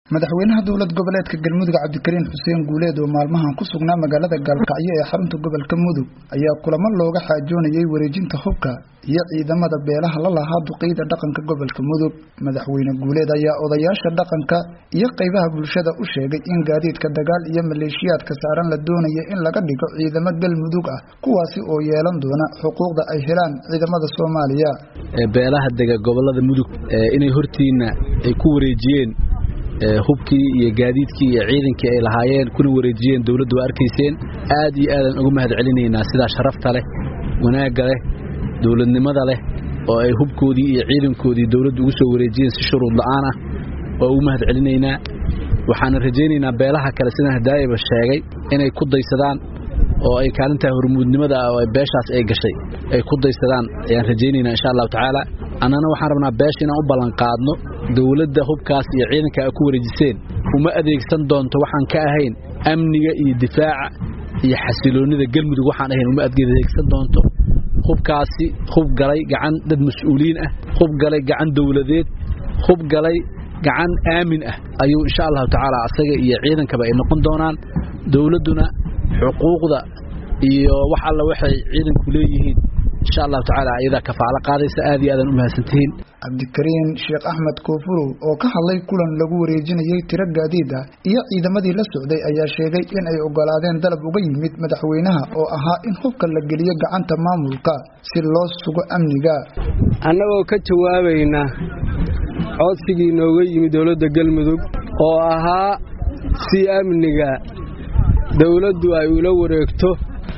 madaxweynaha dowlad goboleedka galmudug cabdikariin xuseen guuleed oo maalmahan ku sugnaa magaalada gaalkacyo ee xarunta gobolka mudug ayaa kulamo looga xaajoonayay wareejinta hubka iyo ciidamada beelaha la lahaa duqeyda dhaqanka gobolka mudug madaxweyne guuleed ayaa odayaasha dhaqanka iyo qaybaha bulshada u sheegay in gaadiidka dagaal iyo maleeshiyaadka saaran la doonaya in laga dhigo ciidamo galmudug ah kuwaasi oo yeelan doona xuquuqda ay helaan ciidamada soomaaliya beelaha dega gobolada mudug inay hortiina ay ku wareejiyeen hubkii iyo gaadiidkii iyo ciidankii ay lahaayeen kuna wareejiyeen dowladdu waa arkayseen aad iyo aadaan uga mahad celinaynaa sidaa sharafta leh wanaagga leh dowladnimada leh oo ay hubkoodii iyo ciidankoodii dowladdu ugu soo wareejiyeen si shuruud la'aan ah waa ugu mahad celinaynaa waxaana rajaynaynaa beelaha kale sidaan hadaayaba sheegay inay ku daysadaan oo ay kaalintaa hormuudnimada ah oo beeshaas ay gashay ay ku daysadaan ayaan rajaynaynaa insha allahu tacaala annana waxaan rabnaa beesha inaan u ballanqaadno dowladda hubkaas iyo ciidanka a ku wareejiseen uma adeegsan doonto waxaan ka ahayn amniga iyo difaaca iyo xasiloonnida galmudug waxaan ahayn uma adeegsan doonto hubkaasi hub galay gacan dad mas-uuliyiin ah hub galay gacan dowladeed hub galay gacan aamin ah ayuu insha allahu tacaala asaga iyo ciidankaba ay noqon doonaan dowladduna xuquuqda iyo wax alla waxay ciidanku leeyihiin insha allahu tacaala ayadaa kafaalo qaadaysa aad iyo aadan u mahadsantihiin cabdikariin sheekh axmed koofurow oo ka hadlay kulan lagu wareejinayay tiro gaadiid ah iyo ciidamadii la socday ayaa sheegay in ay ogolaadeen dalab uga yimid madaxweynaha oo ahaa in hubka la geliyo gacanta maamulka si loo sugo amniga annagoo ka jawaabayna codsigii nooga yimid dowladda galmudug oo ahaa si amniga dowladdu ay ula wareegto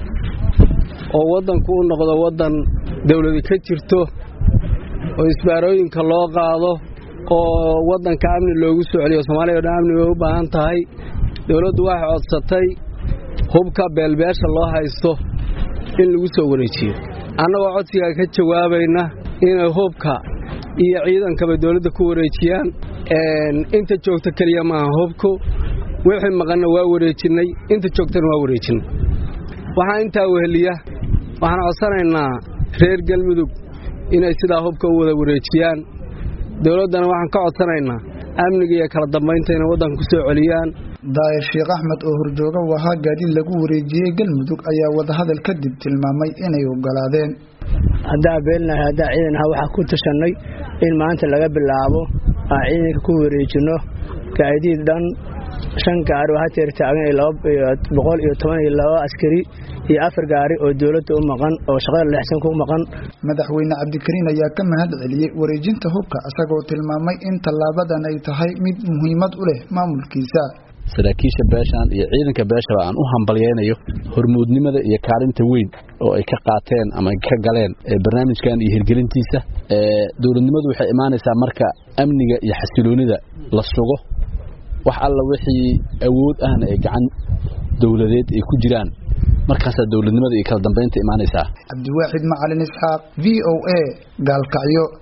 oo waddanku u noqdo waddan dawladi ka jirto oo isbaarooyinka loo qaado oo waddanka amni loogu soo celiyo soomaaliya o dhan amni bay u baahan tahay dowladdu waxay codsatay hubka beelbeesha loo haysto in lagu soo wareejiyo annagoo codsigaa ka jawaabayna inay hubka iyo ciidankaba dowladda ku wareejiyaan inta joogta keliya maaha hubku wixii maqanna waa wareejinnay inta joogtana waa wareejinnay waxaa intaa weheliya waxaan codsanaynaa reer galmudug inay sidaa hubka u wada wareejiyaan dowladdana waxaan ka codsanaynaa amniga iyo kala dambaynta inay waddanka ku soo celiyaan daayir sheekh axmed oo horjooga u ahaa gaadiid lagu wareejiyey galmudug ayaa wadahadal kadib tilmaamay inay ogolaadeen haddaa beelnahay haddaa ciidanha waxaa ku tashannay in maanta laga bilaabo aan ciidanka ku wareejinno gaadiid dhan shan gaari oo hateer taagan boqol iyo toban iyo laba askari iyo afar gaari oo dowladda u maqan oo shaqada leexsan ku maqan madaxweyne cabdikariin ayaa ka mahad celiyey wareejinta hubka isagoo tilmaamay in tallaabadan ay tahay mid muhiimad u leh maamulkiisa saraakiisha beeshaan iyo ciidanka beeshaba aan u hambalyaynayo hormuudnimada iyo kaalinta weyn oo ay ka qaateen ama ay ka galeen barnaamijkan iyo hirgelintiisa dowladnimadu waxay imaanaysaa marka amniga iyo xasiloonida la sugo wax alla wixii awood ahna ee gacan dowladeed ay ku jiraan markaasaa dowladnimada iyo kala dambaynta imaanaysaa cabdiwaaxid macalin isxaaq v o a gaalkacyo